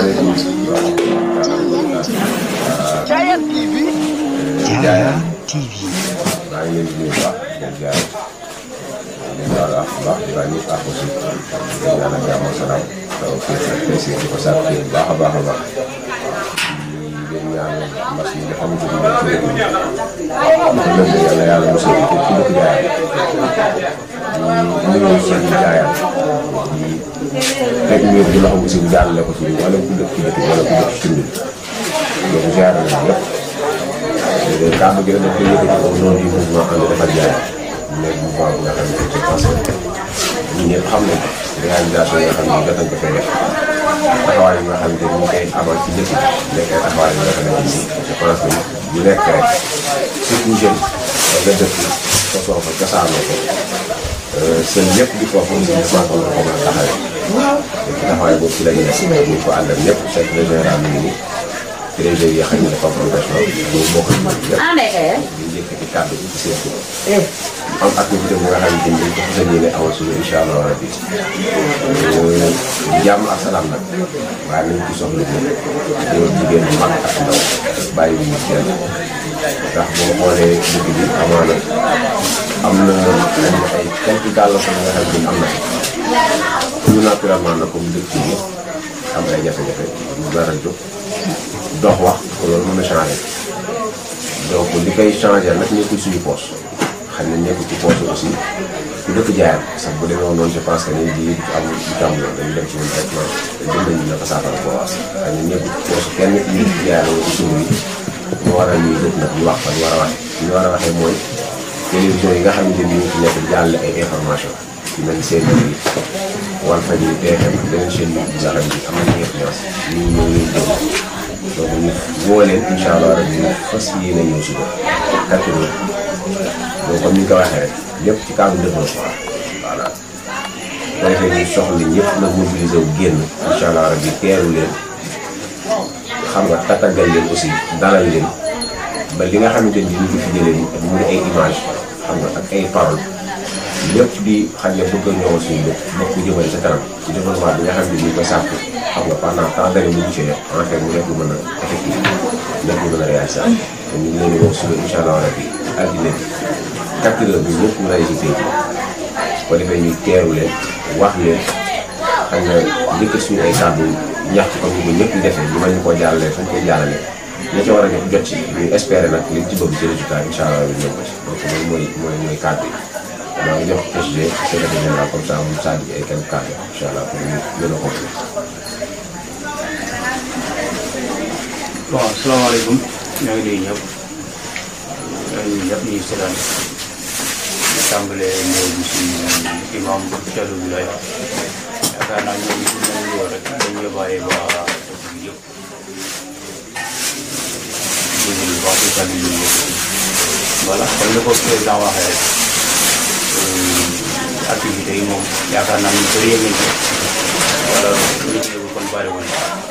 salaamaaleykum. Giant TV. Giant TV. maa ngi leen di nuyu bu baax di leen jaay di baal ak bu baax di baal ñëpp ak aussi di ñaanal jàmm ak salaam taw fii ak plaisir di ko sàkk bu baax a baax a baax di leen ñaanal mbas mi nga xamante ni moom ci dëkk bi lënd yàlla yàlla mosal ko ci dëkk jaayam di nuyu seen jaayam di teg mbir bu loxo aussi bu jaarale ko ci wala ku dëkk ci dëkk bi wala ku dëkk ci tund bi donc ziare nañ ñëpp léegi kàddu gi nag dañ koy yëkkati ko noonu di mouvement ànd defar jaay nekk mouvement bi nga xam ne je pense que ñun ñëpp xam nañ ko réalisation yi nga xam ne jot nañ ko fee def taxawaay yi nga xam ne ñu ngi koy amal ci dëkk bi nekk ay taxawaay yi nga xam ne je pense que bu nekk rek surtout jeune ba nga dëkk sosoo ko cosaanoo ko seen ñëpp di ko foofu si dépense ko mën a taxawee ci taxawaay boobu ci la ñu nekk ñu ko àndal ñëpp chef de général mi ngi nii président yi xam ne dafa am profession ñu bokk ci ñëpp di yëkkati kàddu bi ci seen tur am activité bu nga xamante ni dañ ko fas yéene amal suñu incha allah rabi jàmm ak salaam nag waaye nañ ci soxla ñëpp góor jigéen mag ak ndaw bàyyi wu ñu kenn ndax boo xoolee dëkk bi amaana am na ay quelques gàllankoor nga xam ne am na fi ñu naturellement na comme dëkk yi am ay jafe-jafe ñu dara jóg dox wax ko loolu mën a changé donc li koy changé nag nekkul suñu poche xam ne nekkul ci poche aussi ku dëkk jaayam sax bu demee woon noonu je pense que ni di am di tam yoon dañu dem ci ñun traitement te jëm nañu na ko saafara ko waas xam ne nekkul ci poche kenn ñu dëkk jaayam wala suñu yi ñu war a ñuy dëkk nag ñu wax fa ñu war a waxee ñu war a waxee mooy télévision yi nga xamante ni ñu ci nekk jàlle ay information ci mel ni seen yi Walfadjri TFM ak beneen chaîne yi nga xam ne am nañu influence ñu ñëw leen déglu donc ñu woo leen incha allah rek ñu fas yéene ñëw suba quatre heures donc comme ni nga ko waxee rek lépp ci cadre développement voilà bu ko defee ñu soxla ñëpp nag mobiliser wu génn incha allah rek di teeru leen xam nga tatagal leen aussi dalal leen ba li nga xamante ni ñu ko fi jëlee mu di ay image xam nga ak ay parole lépp di xam ne bëgg a ñëwal suñu dëkk bëgg ko jëmale sa kanam ci développement bi nga xam ne ñu koy sàkku xam nga pendant tant d'années mu gisee en fait mu nekk lu mën a effectif nekk lu mën a réalisé te ñu ngi leen di wax suba incha allah rabi altine bi quatre heures bi ñëpp ñu lay si tey ko defee ñu teeru leen wax leen xam nga njëkk suñu ay kàddu ñaxtu comme ni ko ñëpp di defee ñu mën ñu koo jàllale fañ koy jàllale ña ca war a jot jot ci ñu espérer nag liñ ci bëgg ci résultat incha allah ñu ñëw ko ci donc loolu mooy mooy mooy kàddu yi maa ngi jox SG secrétaire général comme ça mu saa di ay quelques kàddu incha allah pour ñu gën a complété. bon asalaamaaleykum ñoo ngi nuyu ñëpp ñoo ngi nuyu ñëpp ñuy seetaan ñu tàmbalee ñëw bi si imam chef de village yaakaar naa ñoom ñu nañ ñëw rek dañ yóbbaale ba dëkk bi yëpp déglu wax di tàggu ñu ñëpp voilà comme ni ko président waxee rek activité yi moom yaakaar naa ñu bëri yëg nañ ko wala ñu ñëw kon bari woon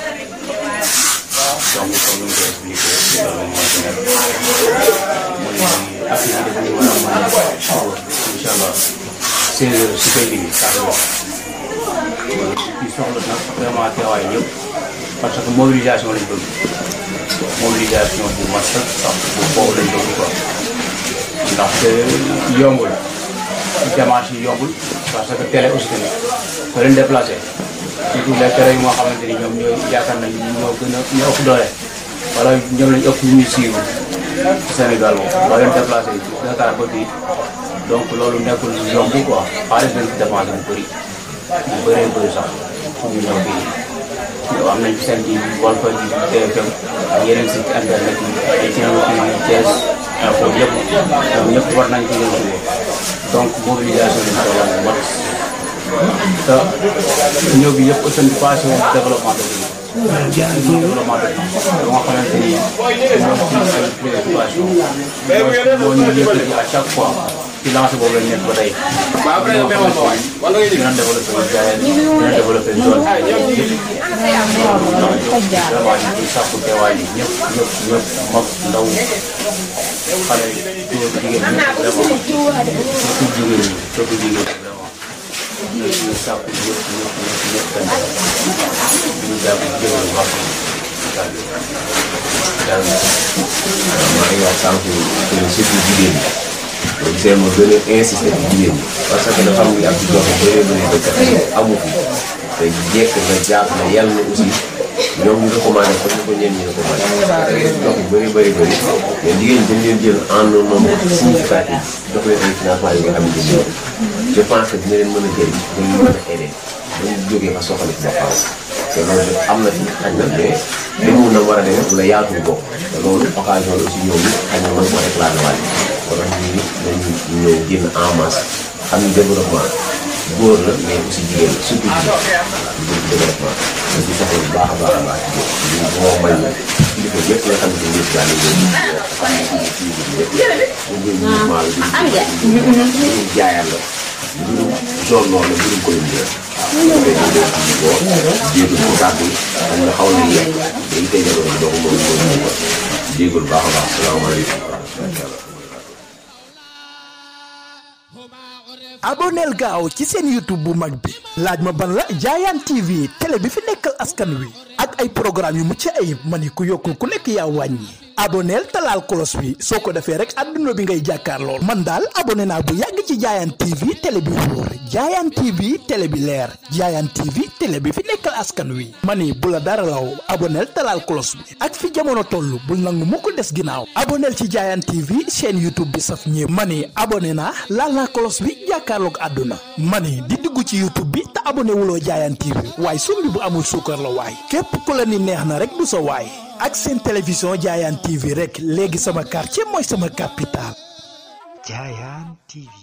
donc comme ni nga ko expliqué loolu moo ci nekk mooy activité bu ñu war a mën a suba incha allah seize heures si koy liggéey saa wax ci soxla nag vraiment teewaay ñëpp parce que mobilisation lañ bëgg mobilisation bu mat sax sax bu foofu lañ bëgg quoi ndaxte yombul démarche yi yombul parce que télé aussi tamit ko leen déplacé surtout les télé yi moo xamante ni ñoom ñooy yaakaar nañ ñoo gën a ñoo ëpp doole wala ñoom lañ ëpp ñu ñuy siiw Sénégal moom boo leen déplacé Dakar ba fii donc loolu nekkul yomb quoi xaalis dañ ci dépensé bu bëri bu bëree bëri sax pour ñu ñëw fii yow am nañ seen di Walfadjri TFM ak yeneen site internet yi ay Thiel Thiès info yëpp ñoom ñëpp war nañ ko ñëw suba donc mobilisation bi soxla na mat te ñëw bi yëpp seen passé woon développement de ville développement de ville ba nga xamante ni moom ci ay préoccupation moo ñu yëkkati à chaque fois ci lancé boobu lañ nekk ba tey dina développé jaayeen dina développé zone yëpp vraiment ñu ciy sàkku teewaay yi ñëpp ñëpp ñëpp mag ndaw xale góor jigéen ñëpp vraiment surtout jigéen ñi surtout jigéen ñi vraiment ñu sàkku ñëpp ñëpp ñëpp ñëpp kan ñu jàpp jégalu wax kàddu daal maa ngi wax sànq que ne surtout jigéen ñi donc seen ma gën a insister ci jigéen ñi parce que dafa am lu ak joxe bëree bëri ba kat amu fi te jekk na jàpp na yàlla na aussi ñoom ñu recommandé ko ñu ko ñeen ñi recommandé da ngay jox bu bëri bëri bëri mais jigéen ñi dañ leen jël en un nombre significatif jox leen ay financement yi nga xamante ni je pense que dina leen mën a jëriñ dañu mën a aider dañu jógee fa soxla ci boppam te loolu am na fi xañ na mais demul na war a demee wala yaatu bokk te loolu occasion la aussi ñoom ñi xañ na mën ko réclamé waale kon nag ñu nañu ñëw génn en masse xam ni développement góor la mais aussi jigéen la surtout jigéen ñu jëm développement da ci soxla bu baax a baax a baax ci ñu moo may ñu kilifa yëpp nga xam ne ñëpp daal di leen ñu ngi mouvement la ñu jaayal la mbirum zone noonu la mbirum commune bi la waaw ñu ngi jéegul ko kàddu xam nga xaw na yegg day tey jamono bi donc moom moom ko jéegul baax a baax salaamaaleykum wa rahmatulah aboneel gaaw ci seen youtube bu mag bi laaj ma ban la jaayaan tv télé bi fi nekkal askan wi ak ay programme yu mucc ayib ma ni ku yokkul ku nekk yaa wàññi aboneel talaal kolos bi soo ko defee rek adduna bi ngay jàkkaar lool man daal abonné naa bu yàgg ci jaayaan tv télé bi wóor jaayaan tv télé bi leer jaayaan tv télé bi fi nekkal askan wi ma ni bu la dara law aboneel talaal kolos bi ak fi jamono toll bul nangu mu ko des ginnaaw aboneel ci jaayaan tv chaîne youtube bi saf ñëpp ma ni abonné naa laal naa kolos bi jàkkaarloog àdduna ma ni di dugg ci youtube bi te abonné wuloo jaayaan tv waaye sumbi bu amul suukar la waay képp ku la ni neex na rek du sa waay ak seen télévision jaayaan tv rek léegi sama quartier mooy sama capital jaayaan tv